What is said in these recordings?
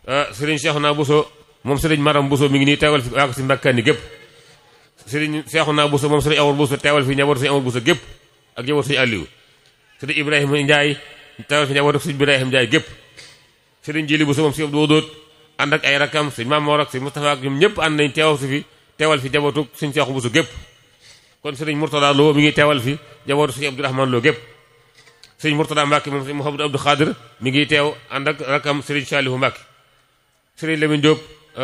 sëriñ Cheikhouna Bousso moom sëriñ Maram Bousso mi ngi nii teewal fi waa ko si mbàkkaani gépp sëriñ Cheikhouna Bousso moom sëriñ Awar Bousso teewal fi njabootu sëriñ Awar Bousso gépp ak njabootu sëriñ Aliou sëriñ Ibrahima Ndiaye teewal fi njabootu sëriñ Ibrahima Ndiaye gépp sëriñ Jili Bousso moom si Abdou Wadoot ànd ak ay rakam sëriñ Mamoor ak sëriñ Moustapha ak ñoom ñëpp ànd nañ teewal si fi teewal fi njabootu sëriñ Cheikh Bousso gépp kon sëriñ Mourtada Lo mi ngi teewal fi njabootu sëriñ Abdourahmane Lo gépp sëriñ Mourtada Mbacke moom sëriñ Mouhamadou Abdou Khadir mi ngi teew ànd ak rakam sëriñ Salihu Mbacke sëriñ Lamine Diop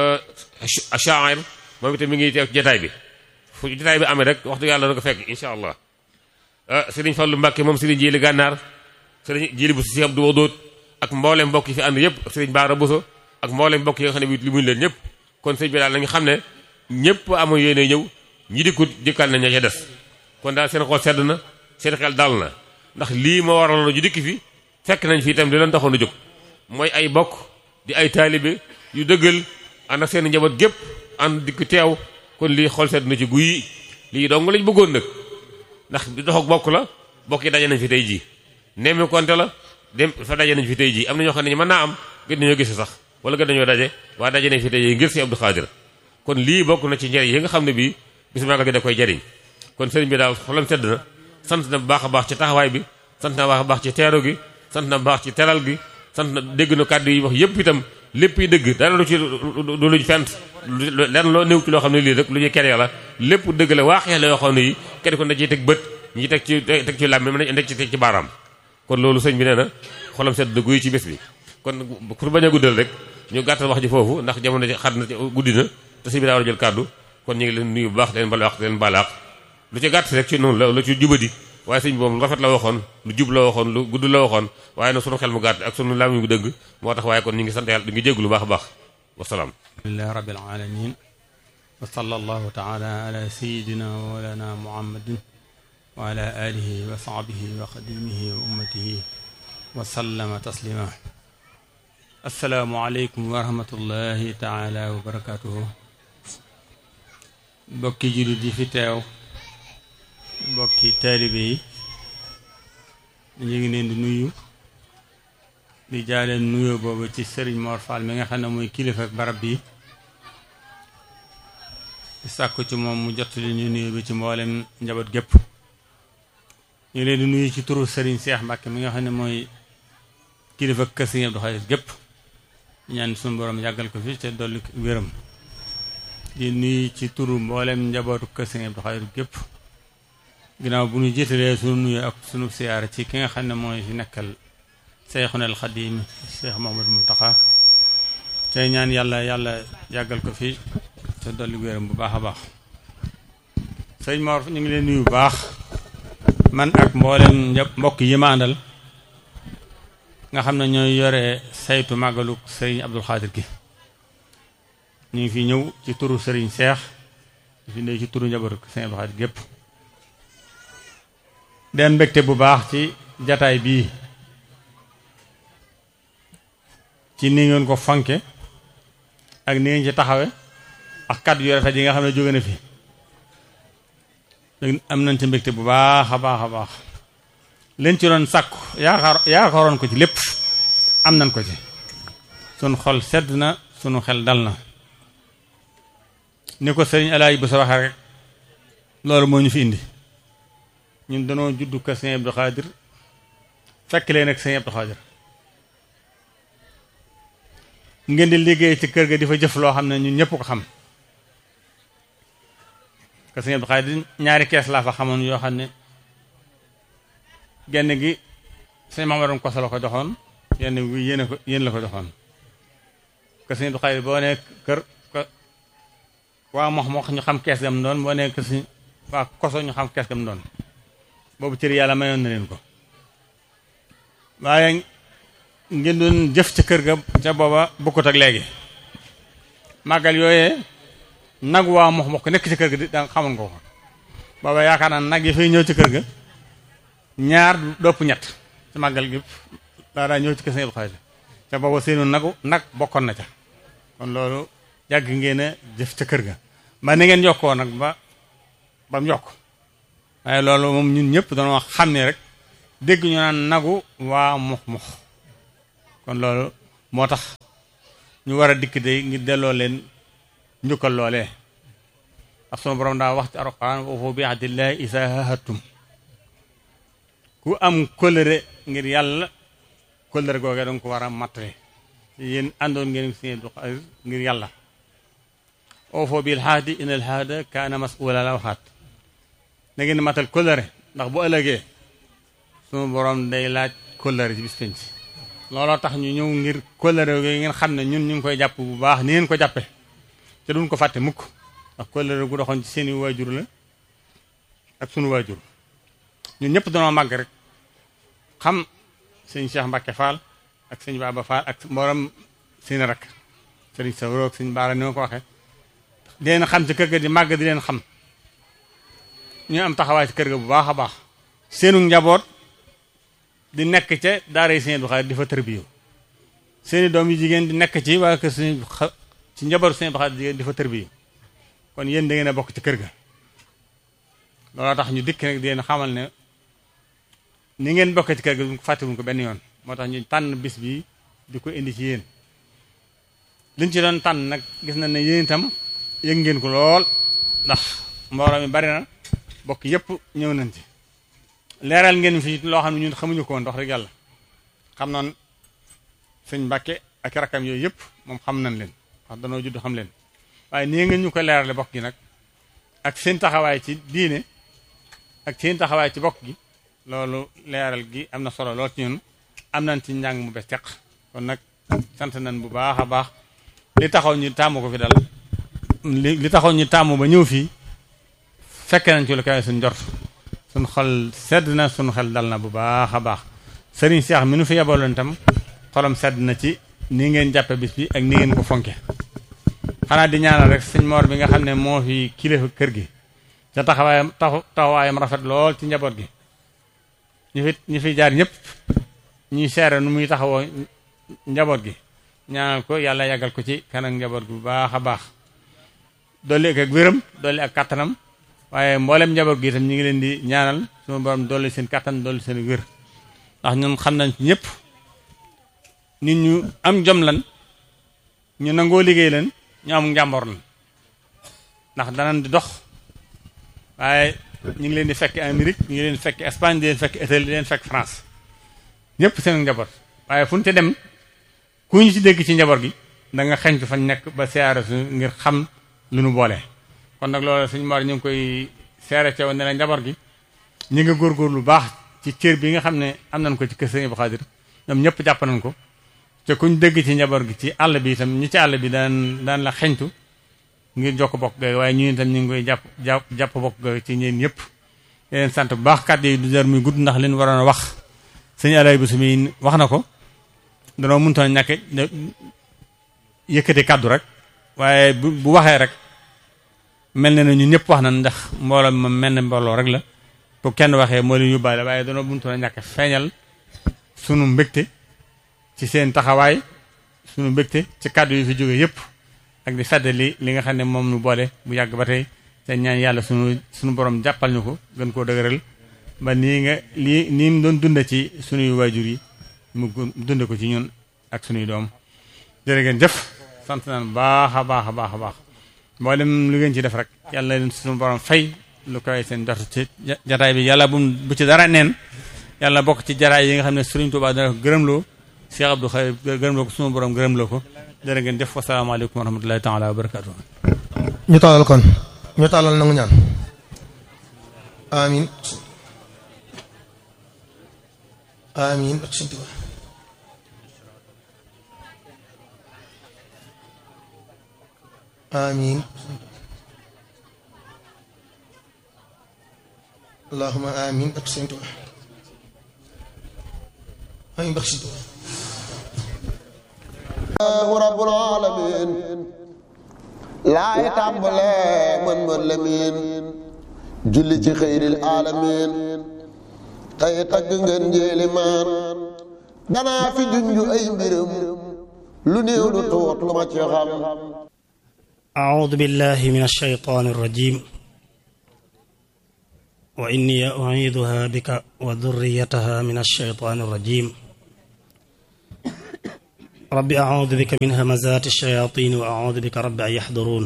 Achair moom itam mi ngi teew ci jataay bi fu jataay bi amee rek waxtu yàlla na ko fekk incha allah sëriñ Fallou Mbacke moom sëriñ Jili Gànnaar sëriñ Jili Bousso si Abdou Wadoot ak mboolem mbokk yi fi ànd yëpp sëriñ Baara Bousso ak mboolem mbokk yi nga xam ne bi li muñ leen ñëpp kon sëriñ bi daal la nga xam ne ñëpp amu yéene ñëw ñi dikkut dikkal nañ ña ca des kon daal seen xol sedd na seen xel dal na ndax lii moo waraloon ju dikki fi fekk nañ fi itam li leen taxoon a jóg mooy ay bokk di ay taalibe yu dëggal ànd ak seen njaboot gépp ànd dikk teew kon lii xol sedd na ci guy lii dong lañ bëggoon nag ndax di dox ak bokk la bokk yi daje nañ fi tey jii nemmi konte la dem fa daje nañ fi tey jii am na ñoo xam ne mën naa am gën nañoo gis sax wala gën nañoo daje waaye daje nañ fi tey jii ngir si Abdou Khadir kon lii bokk na ci njëriñ yi nga xam ne bii bis magal gi da koy jariñ kon sëriñ bi daal xolam sedd na sant na bu baax a baax ci taxawaay bi sant na baax a baax ci teeru gi sant na baax ci teral gi sant na dégg na kàddu yi wax yëpp itam lépp yi dëgg dara lu ci du luñ fent lenn loo néew ci loo xam ne lii rek lu ñuy kere la lépp dëgg la waaxee la yoo xam ne yi kenn ko da ciy teg bët ñi teg ci teg ci làmmi mën nañ ci teg ci baaraam kon loolu sëñ bi nee na xolam sedd na guy ci bés bi kon pour bañ a guddal rek ñu gàttal wax ji foofu ndax jamono ji xat na guddi na te sëñ bi daa war a jël kàddu kon ñu ngi leen nuyu bu baax leen bala wax leen balaax lu ci gàtt rek ci noonu la lu ci jubadi waaye sëñ bi moom lu rafet la waxoon lu jub la waxoon lu gudd la waxoon waaye nag sunu xel mu gàtt ak sunu làmmiñ bu dëgg moo tax waaye kon ñu ngi sant yàlla di ngi jéggu lu baax a baax wasalaam alhamdulilah rabbil alamin wa sallallahu taala ala sayidina wa mawlana muhammadin wa ala alihi wa sahbihi wa xadimihi wa ummatihi wa sallama taslima assalaamu aleykum wa rahmatullahi taala wa barakatuhu mbokki jullit yi fi teew mbokki taalibe yi ñu ngi leen di nuyu di jaaleen nuyoo boobu ci Serigne Mor Fall mi nga xam ne mooy kilifa barab bi di sàkku ci moom mu jot li ñu nuyu bi ci mboolem njaboot gépp ñu leen di nuyu ci turu Serigne Cheikh Mbacke mi nga xam ne mooy kilifa kër Serigne Abdou Khadir gépp ñaan suñu borom yàggal ko fi te dolli wéram di nuyu ci turu mboolem njabootu kër Serigne Abdou Khadir gépp ginnaaw bu ñu jiitalee sunu nuyu ak sunu siyaara ci ki nga xam ne mooy fi nekkal Seyxuna al Xadim Cheikh Mouhamadou Mountakha tey ñaan yàlla yàlla yàggal ko fi te dolli wéram bu baax a baax sëñ Mor ñu ngi leen nuyu bu baax man ak mboolem mbokk yi ma àndal nga xam ne ñooy yore saytu màggalu sëriñ Abdou Khadir gi ñu ngi fi ñëw ci turu sëriñ Cheikh fi ndey ci turu njabootu sëriñ Abdou Khadir gépp den mbégte bu baax ci jataay bii ci ni ngeen ko fonke ak ni ngeen ci taxawe ak kàddu yu rafet yi nga xam ne jóge na fi am nañ ci mbégte bu baax a baax a baax leen ci doon sàkku yaakaar yaakaaroon ko ci lépp am nañ ko ci sunu xol sedd na sunu xel dal na ni ko sëriñ Alaaji bu sa waxee rek loolu moo ñu fi indi ñun danoo juddu kër sëñ Abdou Khadir fekk leen ak sëñ Abdou Khadir ngeen di liggéey ci kër ga di fa jëf loo xam ne ñun ñëpp ko xam kër sëñ Abdou Khadir ñaari kees laa fa xamoon yoo xam ne genn gi sëñ Mamadou Koso la ko joxoon yenn gi yéen ko yéen la ko joxoon kër sëñ Abdou Khadir boo nee kër waa mox mox ñu xam kees gam doon boo nee kër sëñ waa koso ñu xam kees gam doon boobu cër yàlla mayoon na leen ko waaye ngeen doon jëf ca kër ga ca booba bokkut ak léegi màggal yooyee nag waa mox mox ko nekk ci kër ga di da xamoon ko ko booba yaakaar naa nag yi fay ñëw ci kër ga ñaar dopp ñett ci màggal gi daa daa ñëw ci kër Sëñ Abdou Khadir ca booba seenu nagu nag bokkoon na ca kon loolu yàgg ngeen a jëf ca kër ga ba ni ngeen yokkoo nag ba ba mu yokk waaye loolu moom ñun ñëpp dañoo xam ne rek dégg ñu naan nagu waa mux mux kon loolu moo tax ñu war a dikk de ngir delloo leen njukkal loolee ak sunu borom daa wax ci alxuraan wa awfu bi ahdillahi izaa ahadtum ku am kóllëre ngir yàlla kóllëre googee danga ko war a mattale yéen àndoon ngeen si ngir yàlla awfu bil ahdi innal ahda kaana mas'uula la waxaat na ngeen matal kóllëre ndax bu ëllëgee sunu borom day laaj kóllëre ci bis penc looloo tax ñu ñëw ngir kóllëre yooyu ngeen xam ne ñun ñu ngi koy jàpp bu baax ni ngeen ko jàppe te duñ ko fàtte mukk ndax kóllëre gu doxoon ci seeni waajur la ak sunu waajur ñun ñëpp danoo màgg rek xam sëñ Cheikh Mbacke Fall ak sëñ Baba Fall ak mboolem seen rak sëriñ Sawro ak sëñ Baara ni ma ko waxee di leen xam ci kër ga di màgg di leen xam ñu am taxawaay ci kër ga bu baax a baax seenu njaboot di nekk ca daara yi sëñ Abdou di fa tërbiyu seeni doom yu jigéen di nekk ci waa kër sëñ ci njaboot sëñ Abdou jigéen di fa tërbiyu kon yéen da ngeen a bokk ci kër ga looloo tax ñu dikk nag di leen xamal ne ni ngeen bokk ci kër ga duñ ko fàttewuñ ko benn yoon moo tax ñu tànn bis bi di ko indi ci yéen liñ ci doon tànn nag gis na ne yéen itam yëg ngeen ko lool ndax mbooloo mi bari na bokk yépp ñëw nañ ci leeral ngeen fi loo xam ne ñun xamuñu ko woon wax rek yàlla xam noon sëñ Mbàkke ak rakkam yooyu yëpp moom xam nañ leen wax danoo judd xam leen waaye nii ngeen ñu ko leerale bokk gi nag ak seen taxawaay ci diine ak seen taxawaay ci bokk gi loolu leeral gi am na solo lool ci ñun am nañ ci njàng mu bees teq kon nag sant nañ bu baax a baax li taxaw ñu tàmm ko fi dal li li taxaw ñu tàmm ba ñëw fii fekke nañ ci lu kawe suñ njort suñ xol sedd na suñ xel dal na bu baax a baax sëriñ Cheikh mi nu fi yebaloon itam xolam sedd na ci ni ngeen jàppe bis bi ak ni ngeen ko fonke xanaa di ñaanal rek sëñ Mor bi nga xam ne moo fi kilifa kër gi ca taxawaayam taxawaayam rafet lool ci njaboot gi ñu fi ñu fi jaar ñëpp ñuy seere nu muy taxawoo njaboot gi ñaanal ko yàlla yàggal ko ci kanam njaboot gi bu baax a baax dolli ak ak wéram dolli ak kattanam waaye mboolem njaboot gi itam ñu ngi leen di ñaanal suma borom dolli seen kattan dolli seen wér ndax ñun xam nañ ci ñëpp nit ñu am jom lan ñu nangoo liggéey leen ñu am njàmbor lan ndax danañ di dox waaye ñu ngi leen di fekk Amérique ñu ngi leen di fekk Espagne di leen fekk Italie di leen fekk France ñëpp seen njaboot waaye fu ñu te dem ku ñu ci dégg ci njaboot gi da nga xeñtu fañ nekk ba siyaare su ngir xam lu nu boole. kon nag loolu suñu mor ñu ngi koy seere ceew ne la njaboot gi ñu ngi góorgóorlu lu baax ci cër bi nga xam ne am nañ ko ci kër Sëñ Abdou Khadir ñoom ñëpp jàpp nañ ko te kuñ dégg ci njaboot gi ci àll bi itam ñi ci àll bi daan daan la xeñtu ngir jokk bokk ga waaye ñu itam ñu ngi koy jàpp jàpp jàpp bokk ga ci ñeen ñëpp leen sant bu baax kàddu yi du jar muy gudd ndax leen waroon a wax sëñ alay bu sumi wax na ko danoo mënutoon ñàkk yëkkati kàddu rek waaye bu bu waxee rek mel na ne ñun ñëpp wax nañ ndax mbooloo ma mel ne mbooloo rek la bu kenn waxee moo leen yóbbaale waaye danoo mënutoon a ñàkk feeñal sunu mbégte ci seen taxawaay sunu mbégte ci kàddu yi fi jóge yëpp ak di feddali li nga xam ne moom nu boole bu yàgg ba tey te ñaan yàlla sunu sunu borom jàppal ñu ko gën koo dëgëral ba nii nga lii nii mu doon dunda ci sunuy waajur yi mu dunde ko ci ñun ak sunuy doom jërë ngeen jëf sant naan baax a baax a baax a baax mboolem lu ngeen ci def rek yàlla leen sunu borom fay lu koy seen jot ci jataay bi yàlla bu bu ci dara neen yàlla bokk ci jaraay yi nga xam ne Sëriñ Tuubaa dana ko gërëmloo Cheikh Abdou Khayr gërëmloo ko sunu borom gërëmloo ko jërë ngeen jëf wasalaamaaleykum wa rahmatullahi taala wa barakatuh ñu tàllal kon ñu tàllal nangu ñaan amin amin ak Sëriñ Tuubaa amin allahumma amin ak Sëriñ Tuubaa amin bak Sëriñ Tuubaa rabbul alamin laay tàmbale mën mën lamin julli ci xëyril alamin tey tagg ngeen njéeli maan danaa fi junju ay mbiram lu néew lu tuut lu ma ci xam أعوذ بالله من الشيطان الرجيم وإني أعيذها بك وذريتها من الشيطان الرجيم rabbi acuudu bika min hamazaati shayaatiini wa acuudu bika rabbi an yaxduruun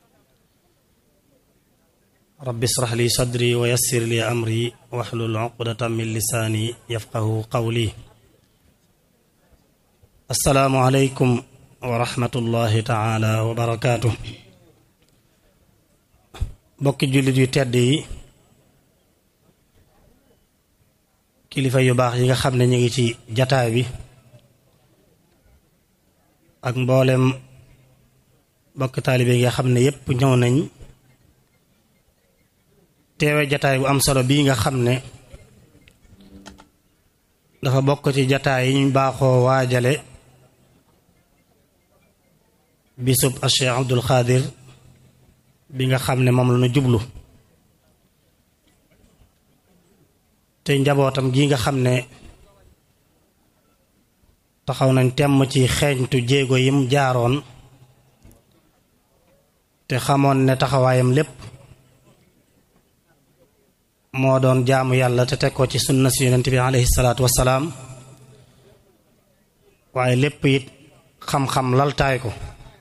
rabbi israx li sadri wa yassir li amri waxlul cuqdatan min lisaani yafqahu qawli assalaamu aleykum wa rahmatullahi taala wa barakaatu bokki jullit yu tedd yi kilifa yu baax yi nga xam ne ñu ngi ci jataay bi ak mboolem bokk taalibe yi nga xam ne yépp ñëw nañ teewe jataay bu am solo bii nga xam ne dafa bokk ci jataay yi ñu baaxoo waajale bisub a Cheikh Abdul Xaadir bi nga xam ne moom la ñu jublu te njabootam gi nga xam ne taxaw nañ temm ci xeeñtu jéego yim jaaroon te xamoon ne taxawaayam lépp moo doon jaamu yàlla te teg ko ci sunna si yonent bi alayhi salaatu wassalaam waaye lépp it xam-xam laltaay ko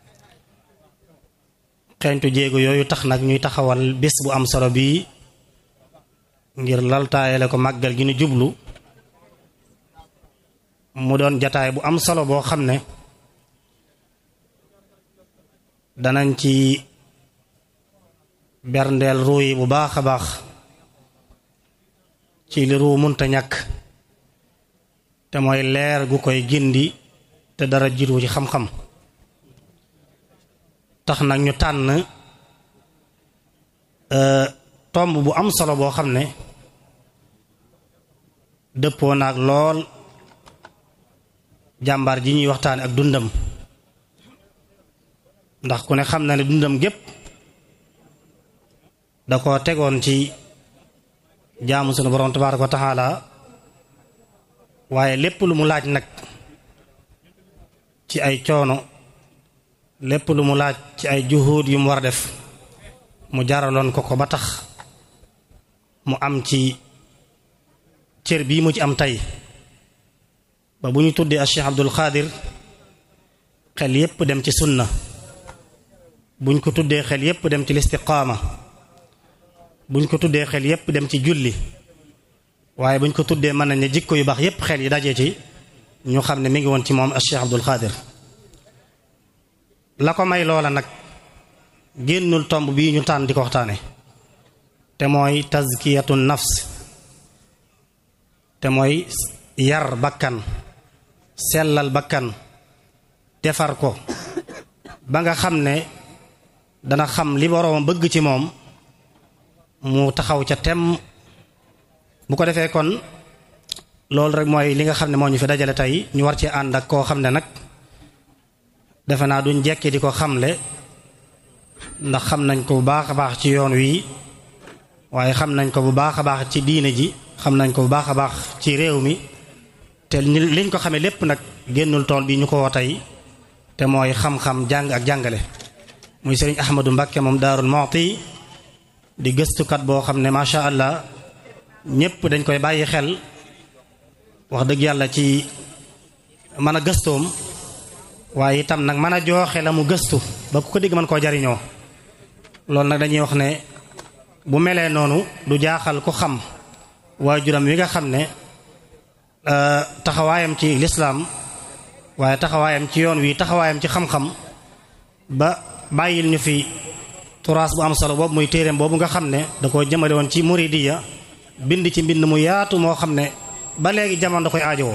xeeñtu jéego yooyu tax nag ñuy taxawal bés bu am solo bii ngir laltaayale ko màggal gi nu jublu mu doon jataay bu am solo boo xam ne danañ ci berndeel ruu yi bu baax a baax ci li ruu munta ñàkk te mooy leer gu koy gindi te dara jiitu ci xam-xam tax nag ñu tànn tomb bu am solo boo xam ne dëppoo naag lool jàmbaar ji ñuy waxtaane ak dundam ndax ku ne xam na ne dundam gépp da ko tegoon ci jaamu sunu borom tabaaraka wa taala waaye lépp lu mu laaj nag ci ay coono lépp lu mu laaj ci ay juhud yu mu war a def mu jaraloon ko ko ba tax mu am ci cër bii mu ci am tey ba bu ñu tuddee a Cheikh Abdul Xaadir xel yépp dem ci sunna buñ ko tuddee xel yépp dem ci listiqaama buñ ko tuddee xel yépp dem ci julli waaye buñ ko tuddee mën nañ ne jikko yu baax yépp xel yi daje ci ñu xam ne mi ngi woon ci moom a Cheikh Abdul Xaadir la ko may loola nag génnul tomb bii ñu tànn di ko waxtaane te mooy tazkiyatu nafs te mooy yar bakkan sellal bakkan defar ko ba nga xam ne dana xam li boroom bëgg ci moom mu taxaw ca tem bu ko defee kon loolu rek mooy li nga xam ne moo ñu fi dajale tey ñu war ci ànd ak koo xam ne nag defe naa duñ jekki di ko xamle ndax xam nañ ko bu baax a baax ci yoon wi waaye xam nañ ko bu baax a baax ci diine ji xam nañ ko bu baax a baax ci réew mi te liñ ko xamee lépp nag génnul tool bi ñu ko woo tey te mooy xam-xam jàng ak jàngale muy sëriñ Ahmadou Mbakke moom Daarul Muxti di gëstukat boo xam ne macha allah ñépp dañ koy bàyyi xel wax dëgg yàlla ci mën a gëstoom waaye itam nag mën a jooxe la mu gëstu ba ku ko dégg mën koo jariñoo loolu nag dañuy wax ne bu melee noonu du jaaxal ku xam waajuram wi nga xam ne taxawaayam ci lislaam waaye taxawaayam ci yoon wi taxawaayam ci xam-xam ba bàyyil ñu fi turaas bu am solo boobu muy téereem boobu nga xam ne da koo jëmale woon ci muridiya bind ci mbind mu yaatu moo xam ne ba léegi jamono da koy aajowoo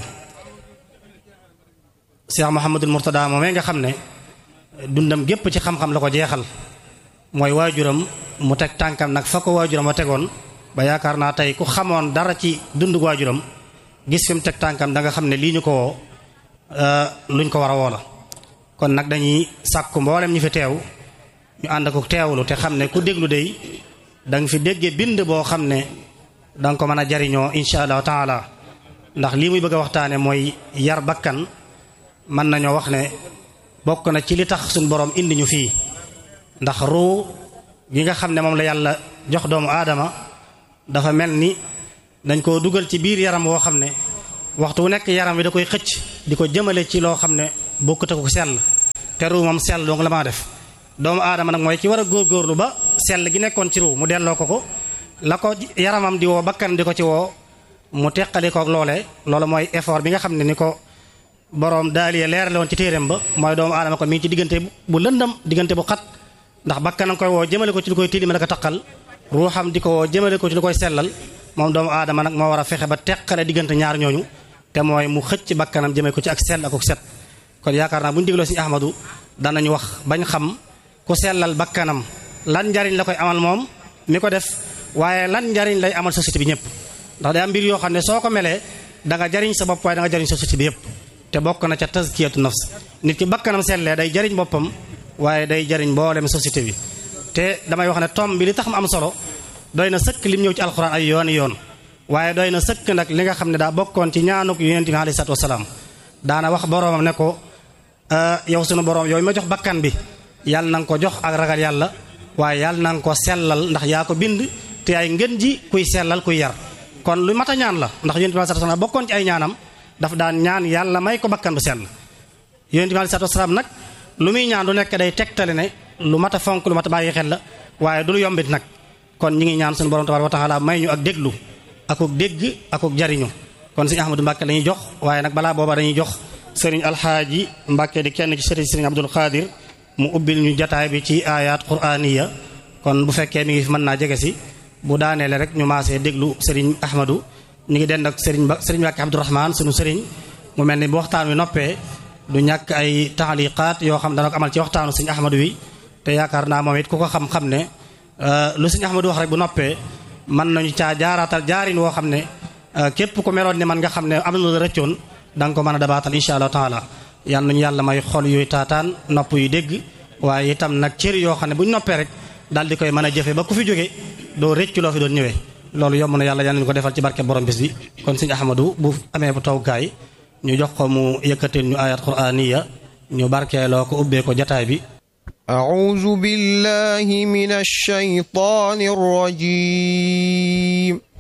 Cheikh Mouhamadul Mourtada moomee nga xam ne dundam gépp ci xam-xam la ko jeexal mooy waajuram mu teg tànkam nag fa ko waajuram wa tegoon ba yaakaar naa tey ku xamoon dara ci dundu waajuram gis fi mu teg tànkam da nga xam ne lii ñu ko woo luñ ko war a woo la kon nag dañuy sàkku mboolem ñu fi teew ñu ànd ko teewlu te xam ne ku déglu day danga fi déggee bind boo xam ne danga ko mën a jariñoo insha allahu taala ndax lii muy bëgg a waxtaane mooy yar bakkan mën nañoo wax ne bokk na ci li tax suñ boroom indi ñu fii ndax ruu gi nga xam ne moom la yàlla jox doomu aadama dafa mel ni dañ koo dugal ci biir yaram woo xam ne waxtu wu nekk yaram wi da koy xëcc di ko jëmale ci loo xam ne bokkut ak ko sell te ruu moom sell donc la maa def doomu aadama nag mooy ki war a góorgóorlu ba sell gi nekkoon ci ruu mu delloo ko ko la ko yaramam di woo bakkan di ko ci woo mu teqali koog loolee loolu mooy effort bi nga xam ne ni ko boroom daaliya leerale woon ci téeréem ba mooy doomu aadama ko mi ngi ci diggante bu lëndam diggante bu xat ndax bakkanam koy woo jëmale ko ci lu koy tilima ko taqal ruuxam di ko woo jëmale ko ci lu koy sellal moom doomu aadama nag moo war a fexe ba teqale diggante ñaar ñooñu te mooy mu xëcc bakkanam jëmee ko ci ak sell ak ak set kon yaakaar naa bu ñu dégloo Sëriñ Ahmadu danañ wax bañ xam ku sellal bakkanam lan njariñ la koy amal moom mi ko def waaye lan njariñ lay amal société bi ñëpp ndax day am mbir yoo xam ne soo ko melee da nga jariñ sa bopp waaye da nga jariñ société bi yëpp te bokk na ca tazkiyatu nafs nit ki bakkanam sellee day jariñ boppam waaye day jariñ mboolem société bi te damay wax ne tom bi li tax mu am solo doy na sëkk lim ñëw ci alxuraan ay yooni yoon waaye doy na sëkk nag li nga xam ne daa bokkoon ci ñaanuk yonent bi alayhi salaatu wasalaam daana wax boroomam ne ko yow sunu boroom yow ma jox bakkan bi yàlla na nga ko jox ak ragal yàlla waaye yàlla na nga ko sellal ndax yaa ko bind te ay ngën ji kuy sellal kuy yar kon lu mat a ñaan la ndax yonent bi alayhi salaatu wasalaam bokkoon ci ay ñaanam daf daan ñaan yàlla may ko bakkan bu sell yonent bi alayhi salaatu wasalaam nag lu muy ñaan du nekk day tegtale ne lu mat a fonk lu mat a bàyyi xel la waaye du lu yombit nag kon ñi ngi ñaan suñu borom tabaaraka wa taala may ñu ak déglu akuk dégg akuk jariñu kon sëriñ Ahmadou Mbàkke la ñuy jox waaye nag balaa booba dañuy jox sëriñ alxaaji Mbàkke di kenn ci sëriñ sëriñ Abdul Xaadir mu ubbil ñu jataay bi ci ayat quraaniya kon bu fekkee mi ngi fi mën naa jege si bu daaneele rek ñu maasee déglu sëriñ Ahmadou ñu ngi dend ak sëriñ ba sëriñ Mbàkke Abdourahman suñu sëriñ mu mel ni bu waxtaan wi noppee du ñàkk ay taxaliqaat yoo xam dana ko amal ci waxtaanu sëriñ Ahmadou wi te yaakaar naa moom it ku ko xam-xam ne lu sëriñ Ahmadou wax rek bu noppee mën nañu caa jaaraatal jaarin woo xam ne képp ku meloon ni man nga xam ne am na lu rëccoon da nga ko mën a dabaatal insha allah taala yal nañu yàlla may xol yuy taataan nopp yu dégg waaye itam nag cër yoo xam ne bu ñu noppee rek daal di koy mën a jëfe ba ku fi jóge doo rëccu loo fi doon ñëwee loolu yomb na yàlla yal nañu ko defal ci barke borom bis bi kon sëñ Ahmadou bu amee bu tawgaay ñu jox ko mu yëkkatil ñu ayat quraniya ñu barkeeloo ko ubbee ko jataay bi أعوذ بالله من الشيطان الرجيم